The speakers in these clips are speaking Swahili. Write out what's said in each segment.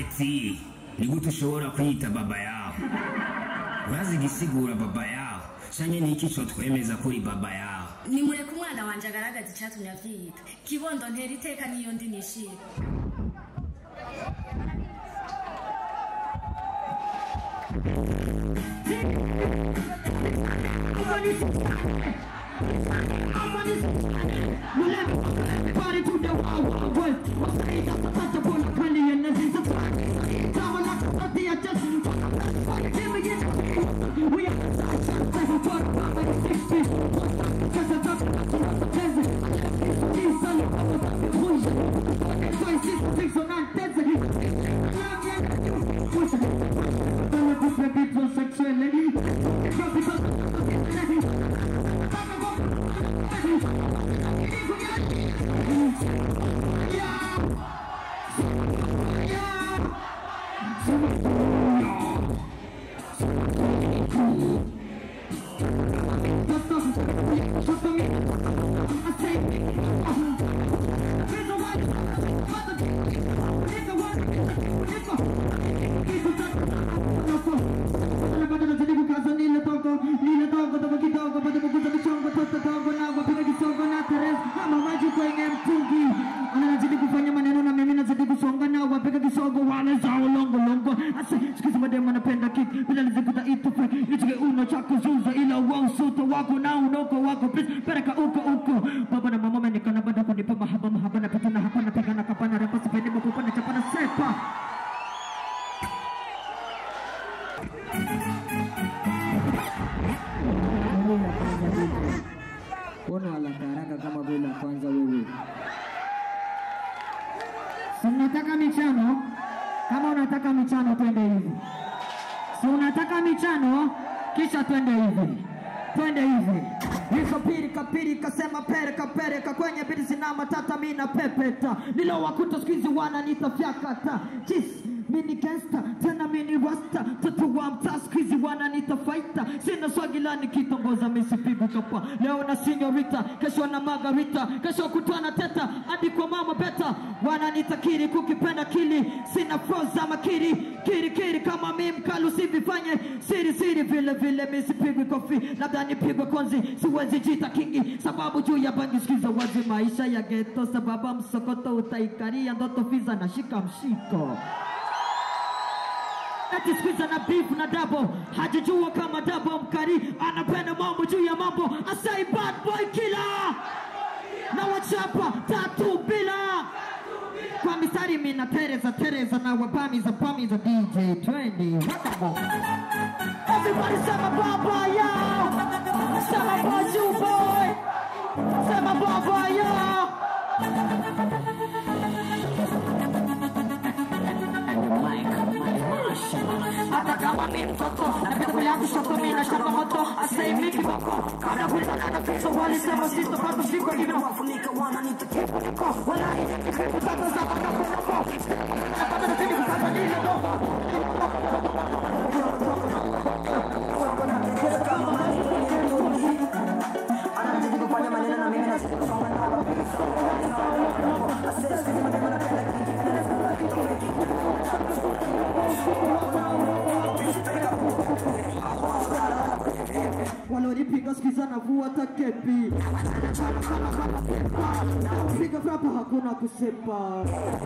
eti ni gute ushobora kwiyita baba yawe urazi igisigura baba yawe canke ni iki twemeza kuri baba yawe nimureke umwana wanje agaragaza icyatumye avyiyita kibondo ntera iteka niyo ndi nishira anazidi kufanya maneno na mimi nazidi kusonga nao wapiga kisogo wale zao longo longo asa sikiza mademu anapenda kick bila nizikuta itupe ichike uno chako zuza ila wa usuto wako na unoko wako please pereka uko uko baba na mama menikana bado kunipa mahaba mahaba na pita na hapa na pigana kapana repa sipendi mkupana chapana sepa Mbona haraka haraka kama vile kwanza wewe? si unataka michano kama unataka michano twende hivi si unataka michano kisha twende hivi twende hivi hizo pirika pirika sema pereka pereka kwenye biti sina matata mina pepeta nilowakuta skuizi wananita fyakata jis mini gangsta tena mini rasta tatu wa mtaa skuizi wananita faita sina swagila nikitongoza misipigu kapa leo na sinyorita kesho na margarita kesho kutwana teta hadi kwa mama beta wananita kiri kukipenda kili sina froza makiri kiri kiri kama mi mkalu sivifanye siri siri vile vile misipigwi kofi labda nipigwe konzi siwezi jita kingi sababu juu ya bangi sikiza wazi maisha ya geto sababu msokoto utaikaria ndoto fiza na shika mshiko ati squeeze na beef na dabo hajajua kama dabo mkari anapenda mambo juu ya mambo asai bad boy killer na wachapa tatu bila kwa mistari mina tereza tereza na wabami za pami za DJ Trendy Wonderful. Everybody sema baba yo Sema baju boy Sema baba yo hata kama mi mtoto napekulia kushoto mi na shamba moto asei mi kiboko kabla kuita na fiso walisema sito bado siko hivyo wafunika wana nitakipa niko wala kutata za baka kwenoko napata natini kukata nile dogo anazidi kufanya maneno na mimi nazidi kusonga nao walionipiga sikiza na vua takepi piga frapo hakuna kusepa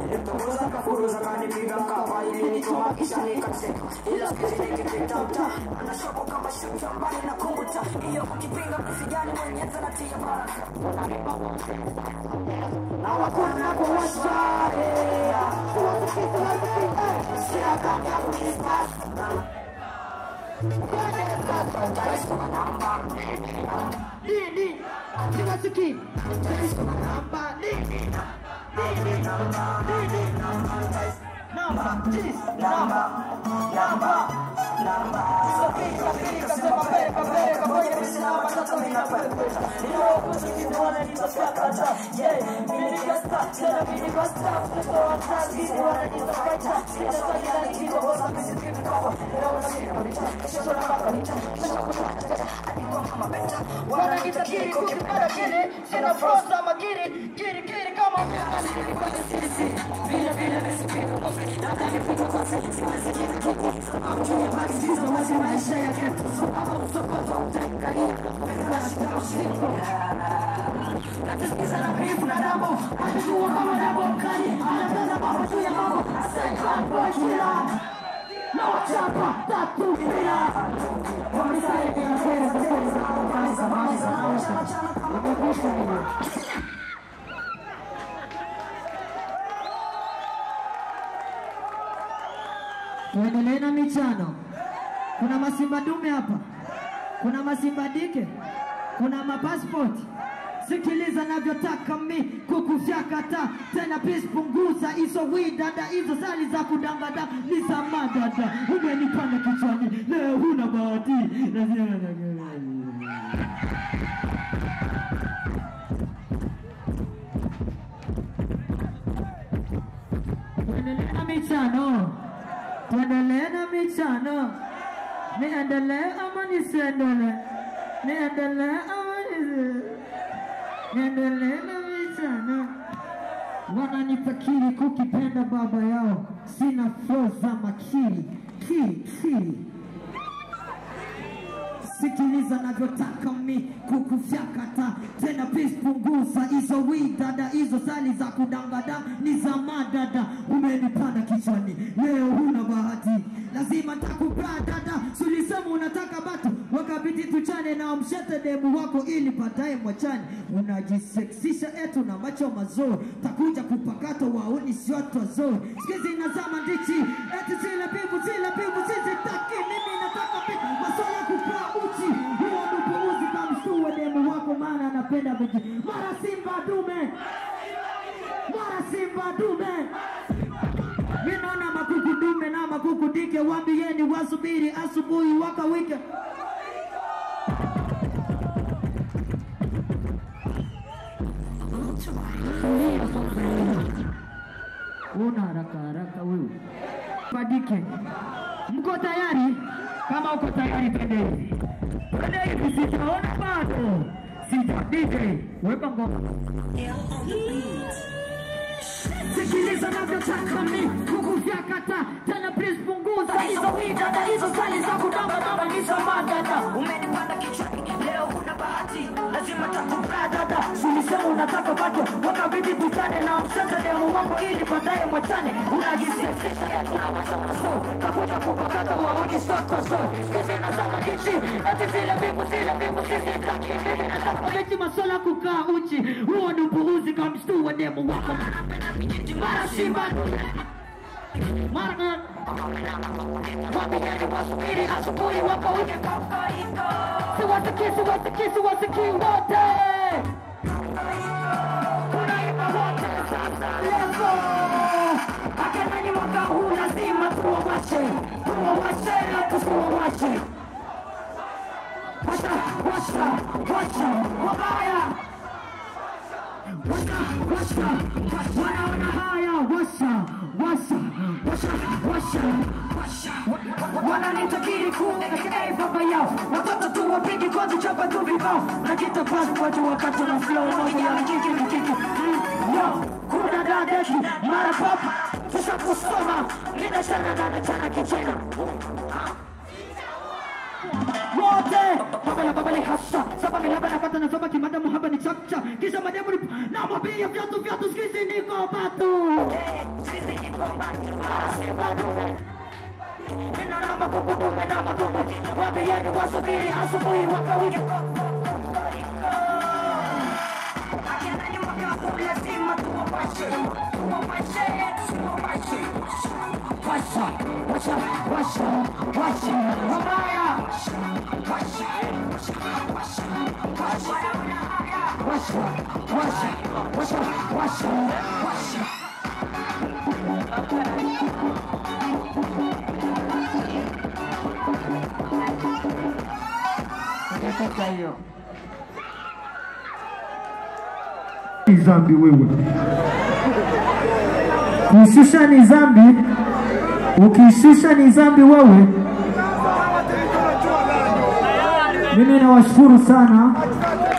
nini siwasiki namba nini nini nini namba tis namba namba namba sokika pika sema pereka pereka kwenye misinamba tata mina pereka ndio kusikizwana nitafakata yeah mimi gasta tena mimi gasta kutoa kazi wana nitafaita sita sasa ni kitu bosa mimi sikipi kwa leo na mimi kabisa kesho na baba nita kesho kuna wananitakiri kukipenda kile sina frosa magiri kiri kiri kama Tuendelee na michano. Kuna masimba dume hapa, kuna masimba dike, kuna mapassport. Sikiliza navyotaka mi kukufyakata tena, please punguza hizo widada hizo sali za kudangada ni za madada. Umenipanda kichwani leo, huna bahati Tuendelee na michano, tuendelee na michano. Niendelee ama nisiendelee? Niendelee ama nisi- niendelee na michano? Wananitakiri kukipenda baba yao, sina flow za makiri kiri kiri sikiliza navyotaka mi kukufyakata tena, please punguza hizo widada hizo sali za kudangada ni za madada. Umenipanda kichwani leo, huna bahati, lazima takupaa dada. Sulisema unataka batu wakabidi tuchane na mshete demu wako ili baadaye mwachane. Unajiseksisha etu na macho mazuri, takuja kupakata wauni sioto zuri. Sikizi nazama ndichi eti zile pivu zile pivu sizitaki mimi nataka pivu maswala kupaa uchi huo nupuuzi kamstua demu wako maana anapenda viji mara simba dume mara simba dume Minona makuku dume na makuku dike, wambieni wasubiri asubuhi wakawike. Una haraka haraka wewe. Badike. Mko tayari? Kama uko tayari twende hivi. Twende hivi sijaona bado. Sija DJ, weka ngoma. Sikiliza navyotaka mi kukufyakata tena, please punguza hizo widada hizo sali za kudamba damba hizo madada. Umenipanda kichwani leo, huna bahati, lazima takupaa dada ulisema unataka bado wakabidi tukane na msasa demu wako ili baadaye mwachane unajisifisha ya tunawasamaso kakuja kupakata waoni soko so skizina sana hichi ati zile mbingu zile mbingu sisi taki mimi nataka eti maswala kukaa uchi huo ni upuuzi kamshtua demu wako mara simba mara wapigani wasubiri asubuhi wakawike siwasikii siwasikii siwasikii wote tunaimba wote sasa levo akanani mwaka huu lazima tuwawashe tuwawashe na tusiwawashe washa washa washa wabaya washa washa wanaona haya washa washa washa washa washa wananitakiri kuekei baba yao watoto tu wapigi kwanza chapa tu vibao nakita passport wakati na flow moja ya kiki na kiki Mm, yo kuna dadeki mara pop tusha kusoma ninashana na nachana kichena wote babala babala hasa saba milaba napata na saba kimada muhaba ni chapcha kisha mademu ni na mabia viatu viatu skizi niko batu Ninaona makubudume na makubu Waambieni wasubiri asubuhi wakawike Akianani mwaka huu lazima tuwawashe, tuwawashe, tuwawashe. Washa, washa, washa, washa Wabaya Washa, washa, washa, washa, washa Nataka hiyo ni dhambi wewe. Kushusha ni dhambi, ukishusha ni dhambi wewe. Mimi nawashukuru sana